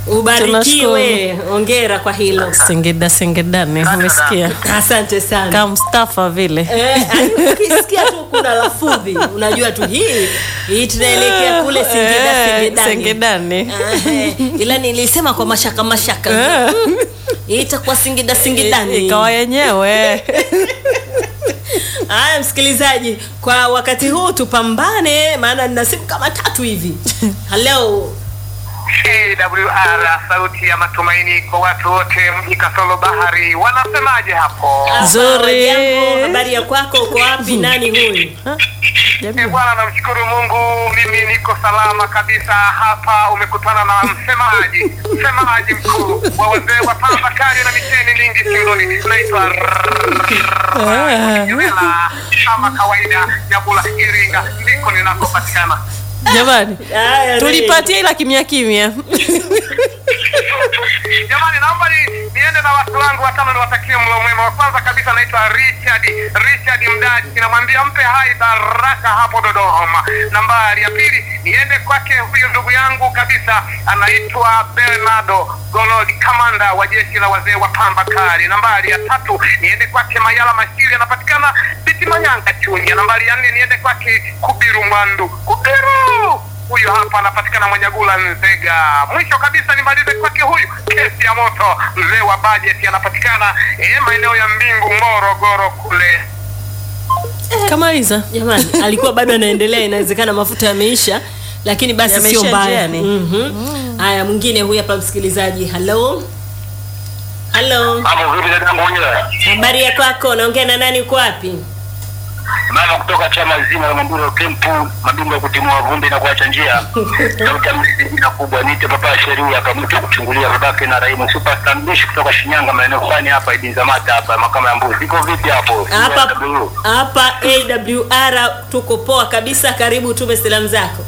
Ubarikiwe, ongera kwa hilo. Singida Singidani, umesikia Asante sana. kama Mustafa vile Eh, yaani ukisikia tu kuna lafudhi unajua tu hii hii tunaelekea kule Singida Eh, Singidani. Singidani. Eh, ila nilisema kwa mashaka mashaka Mm, hii itakuwa Singida Singidani. ikawa yenyewe Haya, msikilizaji, kwa wakati huu tupambane, maana nina simu kama tatu hivi. Hello. CWR sauti ya matumaini kwa watu wote mji kasolo bahari wanasemaje hapo Nzuri. Jambo, habari ya kwako? Uko wapi? Nani huyu? Eh, bwana namshukuru mungu mimi niko salama kabisa hapa umekutana na msemaji msemaji mkuu wa wazee wa pamba kali na miteni mingi shingoni naitwa Juela kama kawaida nyabula iringa ndiko ninakopatikana jamani Haya, tulipatia ila kimya kimya jamani naomba ni, niende na watu wangu watano niwatakie mlo mwema wa kwanza kabisa naitwa richard richard mdachi namwambia mpe hai baraka hapo dodoma nambari ya pili niende kwake huyu ndugu yangu kabisa anaitwa bernardo golodi kamanda wa jeshi la wazee wa pamba kali nambari ya tatu niende kwake mayala mashiri anapatikana biti manyanga chunya nambari ya nne niende kwake kubiru mwandu kubiru huyu hapa anapatikana Mwanyagula Nzega. Mwisho kabisa nimalize kwake huyu kesi ya moto, mzee wa bajeti anapatikana eh, maeneo ya Mbingu Morogoro kule. kamaliza Jamani, alikuwa bado anaendelea, inawezekana mafuta yameisha, lakini basi Yameisha sio mbaya. njiani. Mhm. Haya, mwingine huyu hapa msikilizaji. Hello. Hello. Hapo vipi dadangu mwenyewe? Habari ya kwako? Naongea na nani? Uko wapi? Mama kutoka chama zima la Mamburo Kempu, mabingwa ya kutimua vumbi na kuacha njia. Sauti mlizi jina kubwa niite papa sheria hapa mtu kuchungulia babake na Raimu Superstar Mbishi kutoka Shinyanga maeneo fulani hapa Ibinzamata hapa makama ya mbuzi. Iko vipi hapo? Hapa CW? hapa AWR tuko poa kabisa. Karibu, tume salamu zako.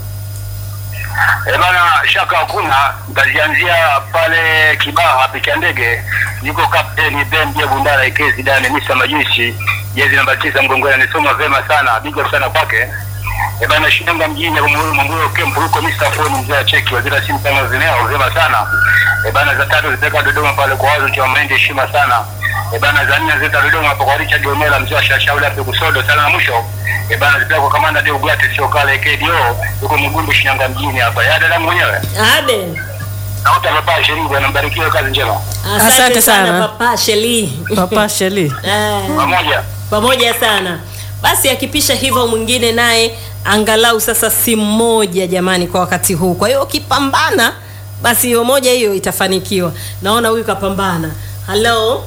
Eh bana, shaka hakuna. Nitazianzia pale Kibaha picha ndege, niko kapteni Ben Dia Bundara Ikezi Dane Misa Majushi, jezi namba tisa mgongoni, anisoma vema sana, big up sana kwake. Eh bana, Shinyanga mjini Mwamburo Kempu huko Mr. Phone mzee wa cheki waziri wa simu kama zineo vema sana. Eh bana, za tatu zipeka Dodoma pale kwa wazo cha Mahindi heshima sana. Eh bana, za nne zita Dodoma hapo kwa Richard Omela mzee wa shashauri hapo kusodo sana na mwisho. Eh bana, zipeka kwa kamanda Deo Glate sio kale KDO huko Mgundu Shinyanga mjini hapa. Ya dada mwenyewe. Ade. Na utapapa sheria bwana, mbarikiwe kazi njema. Asante, Asante sana, sana. Papa Sheli. papa Sheli Eh, Pamoja. pamoja sana. Basi akipisha hivyo mwingine naye angalau sasa simu moja jamani kwa wakati huu. Kwa hiyo ukipambana basi hiyo moja hiyo itafanikiwa. Naona huyu kapambana. Hello.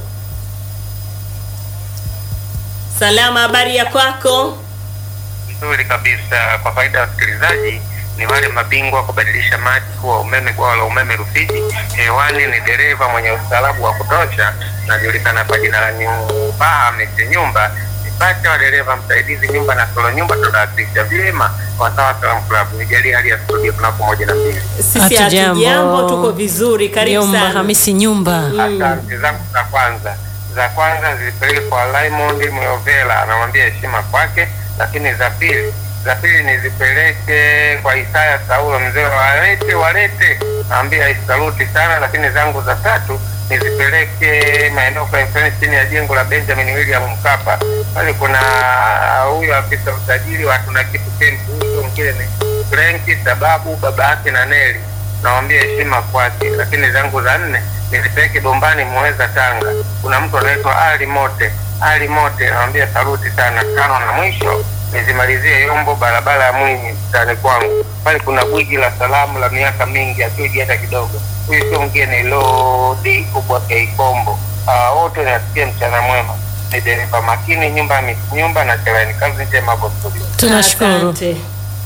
Salama, habari ya kwako? Nzuri kabisa. Kwa faida ya wasikilizaji, ni wale mabingwa wa kubadilisha maji kuwa umeme, bwawa la umeme Rufiji. Hewani ni dereva mwenye ustaarabu wa kutosha, najulikana kwa jina la Nyumba Mete Nyumba, ni pacha wa dereva msaidizi nyumba na solo nyumba, tunawakilisha vyema wasawa Salaam Club. Nijalie hali ya studio kunako moja na mbili. Sisi Hatujambo. hatujambo, tuko vizuri. Karibu nyumba sana. Hamisi nyumba Asante zangu za kwanza za kwanza zilipeleke kwa Raymond Myovela, anamwambia heshima kwake, lakini za pili za pili nizipeleke kwa Isaya Saulo, mzee wa walete walete, naambia saluti sana, lakini zangu za tatu nizipeleke maeneo kwa influence chini ya jengo la Benjamin William Mkapa. Pale kuna huyu afisa usajili wa tuna kitu kempu, huyo mwingine ni Frenki sababu baba yake na Neli nawambia heshima kwake, lakini zangu za nne nizipeleke Bombani Muheza Tanga. Kuna mtu anaitwa Ali Mote, Ali Mote, nawambia saluti sana. Tano na mwisho nizimalizie Yombo, barabara ya Mwinyi mtaani kwangu pale. Kuna gwiji la salamu la miaka mingi akiuji hata kidogo. Huyu sio mwingine Lodi kubwa Keikombo. Ah, wote nasikia mchana mwema. Ni dereva makini, nyumba ya nyumba na chelani. Kazi njema hapo studio. tunashukuru Asante.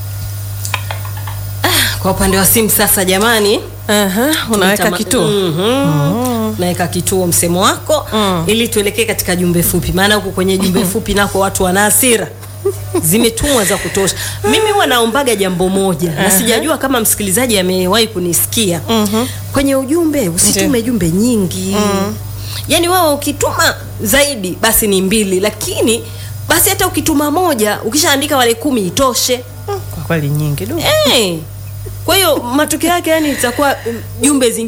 Ah, Kwa upande wa simu sasa jamani, Aha, unaweka Tama- kituo Mhm. Naweka kituo msemo wako Mm. ili tuelekee katika jumbe fupi, maana huku kwenye jumbe fupi nako watu wana hasira zimetumwa za kutosha. Mimi huwa naombaga jambo moja na sijajua kama msikilizaji amewahi kunisikia kwenye ujumbe, usitume jumbe nyingi yaani wewe ukituma zaidi basi ni mbili, lakini basi hata ukituma moja ukishaandika wale kumi itoshe. kwa kweli nyingi du Eh. Kwa hiyo matokeo yake yani itakuwa mm, jumbe zingine